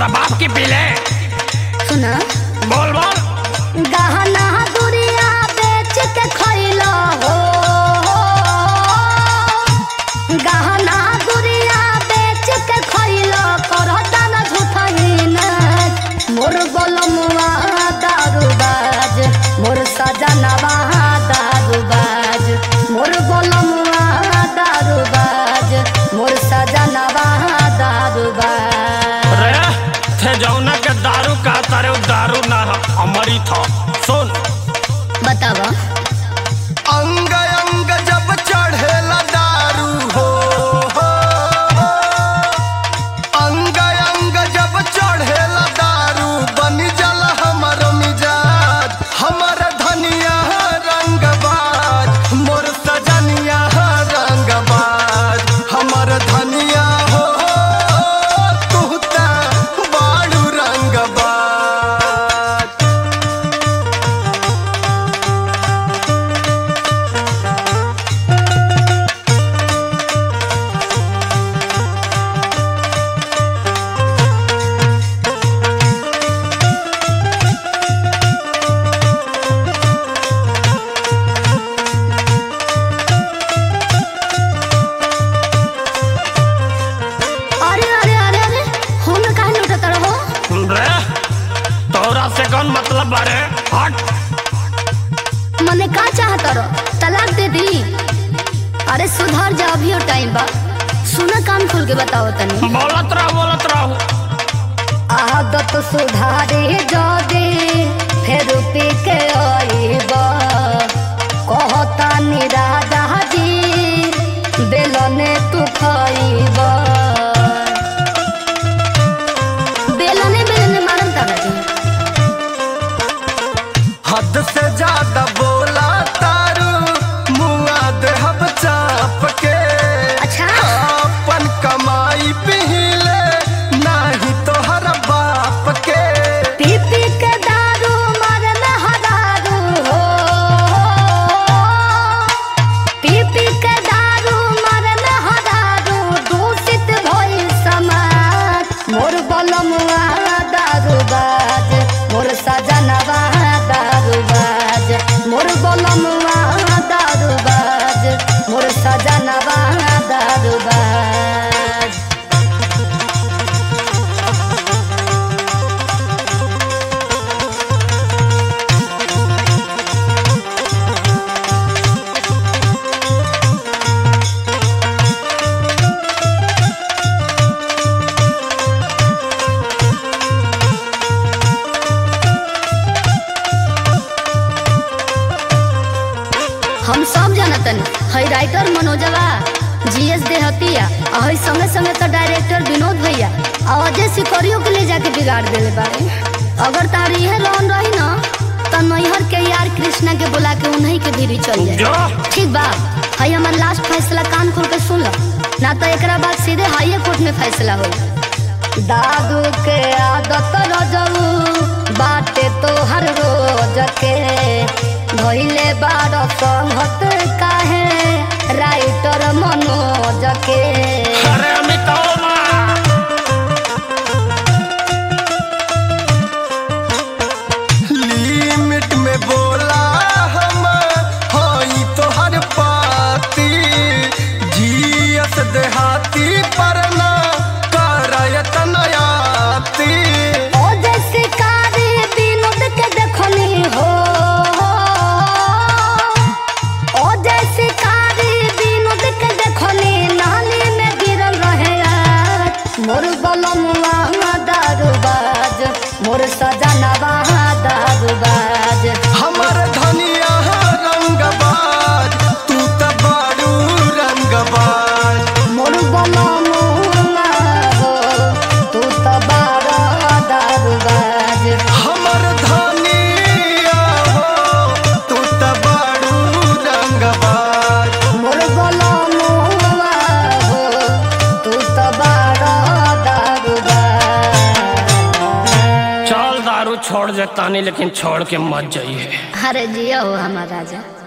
तारा बाप की पीले सुना बोल बोल गहना दुरिया बेच के खइलो हो गहना दुरिया बेच के खइलो करता न झूठही न मोर गोलमुआ दारूबाज मोर सजनवा दारूबाज मोर गोलमुआ दारूबाज मोर सजनवा दारूबाज रे थे जौना के दारू का तारे उ दारू ना ह, अमृत ह सुन बतावा अंग अंग जब चढ़ेला दारू हो अंग अंग जब चढ़ेला दारू बन जल हमर मिजाज हमर धनिया रंगबाज मोर सजनिया रंगबाज हमर धनिया हो तू त बाड़ू रंगबाज अरे अरे अरे अरे हम काहे लुटत रहो रे तोरा से कौन मतलब बारे हट मने का चाहत रहो तलाक दे दी अरे सुधर जा अभी टाइम बा सुना कान खोल के बताओ तनी बोलत रहो बोलत रहो आदत सुधारे जदे फिर पी के आईबा कहता निराजा जी बेलने तू खाईबा बेलने बेलने मारम तारा जी हद से ज्यादा बोला तारू मुआ देहब चाप के अच्छा अपन कमाई पीले नाही तोहर बाप के पी पी के दारू मारे में हरारू हो पी पी के दारू मारे में हरारू दूषित भइल समाज मोर बलमुआ दारूबाज मोर सजनवा दारूबाज मोर बलमुआ दारूबाज मोर सजनवा दारूबाज हम सब जानतन है राइटर मनोजवा जीएस देहतिया और है संगे संगे तो डायरेक्टर विनोद भैया और अजय सिकरियो के ले जाके बिगाड़ देले बारे अगर तार इहे लोन रही ना तो नैहर के यार कृष्णा के बुला के उन्हीं के भीरी चल जाए जो ठीक बा है हमार लास्ट फैसला कान खोल के सुन लो ना तो एकरा बाद सीधे हाईए कोर्ट में फैसला हो दादू के आदत रजऊ बाटे तो हर रोज के धोइले बार संगत काहे राइटर मनोज के अरे अमिताभ लिमिट में बोला हम हई तोहर पाती जीएस देहाती पर ना करयत नयाती ओ जैसे कारी विनोद के देखनी हो ओ जैसे कारी विनोद के देखनी नाली में गिरल रहे आज मोर बलमुआ दारूबाज मोर सजनवा दारूबाज हमर धनिया रंगबाज तू त बाड़ू रंगबाज मोर बलमुआ हो तू तो बड़ा दारूबाज हमर धनिया हो तू त बाड़ू रंगबाज मोर बलमुआ हो तू तो बड़ा दारूबाज चल दारू छोड़ देता नहीं लेकिन छोड़ के मत जाइए अरे जिया हो हमारा राजा